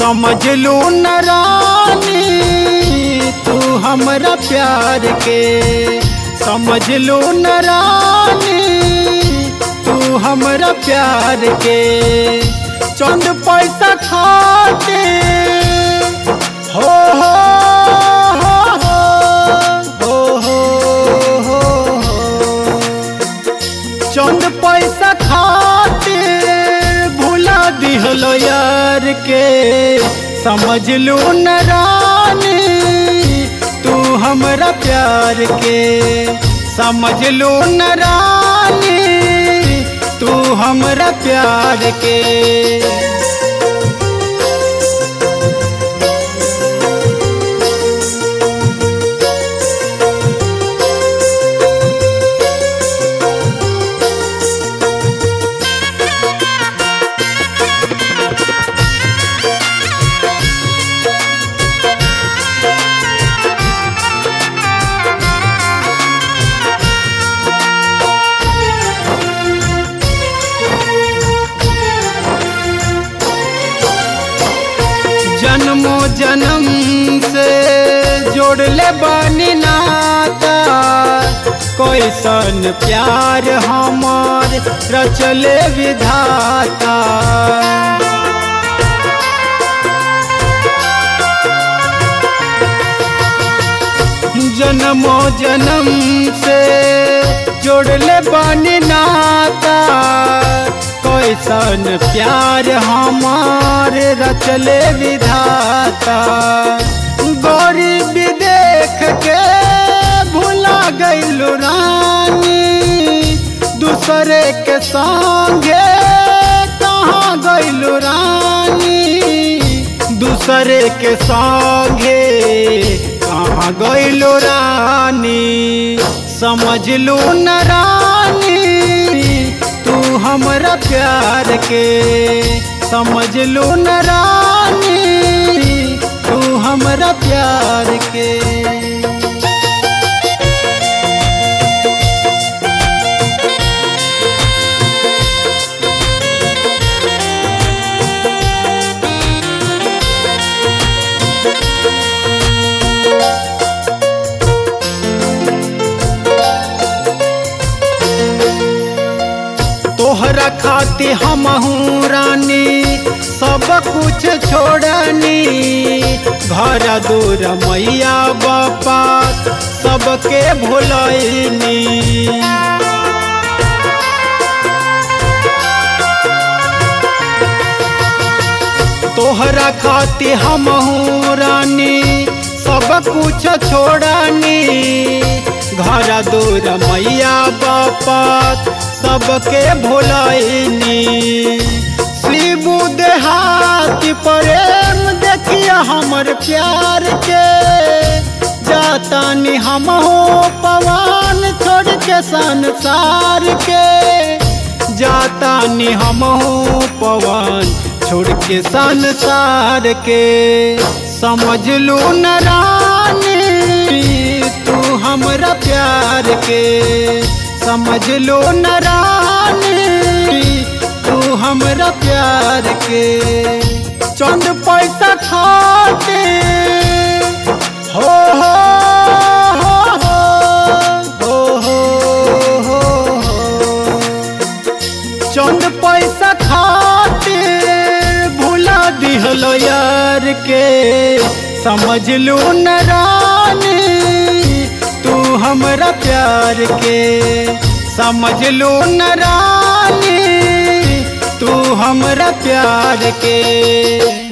समझ लू न रानी तू हमरा प्यार के समझ लू न रानी तू हमरा प्यार के चंद पैसा खाते हो हो हो हो हो हो हो चंद पैसा खातिर भुला दिहलो यार के समझ लू न रानी तू हमरा प्यार के समझ लू न रानी तू हमरा प्यार के जन्मो जन्म से जोड़ले बानी नाता कैसन प्यार हमार रचले विधाता जन्मो जन्म से जोड़ले बानी नाता कैसन प्यार हमार रचले विधाता गरीब देख के भुला गईलू रानी दूसरे के संगे कहाँ गईलू रानी दूसरे के संगे कहाँ गईलू रानी समझ लू न रानी तू हमरा प्यार के समझ लू न रानी तू हमरा प्यार के तोहरा खाती हमहू रानी सब कुछ छोड़नी घर दूर मैया बापा सबके भुलैनी तोहरा खाती हमहू रानी सब कुछ छोड़नी घर दूर मैया बापा सबके भुलैनी शिबू देहाती प्रेम देखिया हमर प्यार के जातानी हम हो पवन छोड़ के संसार के जातानी हम हो पवन छोड़ के संसार के समझ लू न रानी तू हमरा प्यार के समझ लो न रानी तू हमरा प्यार के चंद पैसा खाते हो हो हो हो हो हो हो चंद पैसा खाते भुला दिहलो यार के समझ लू न रानी तू हमरा प्यार के समझ लू न रानी तू हमरा प्यार के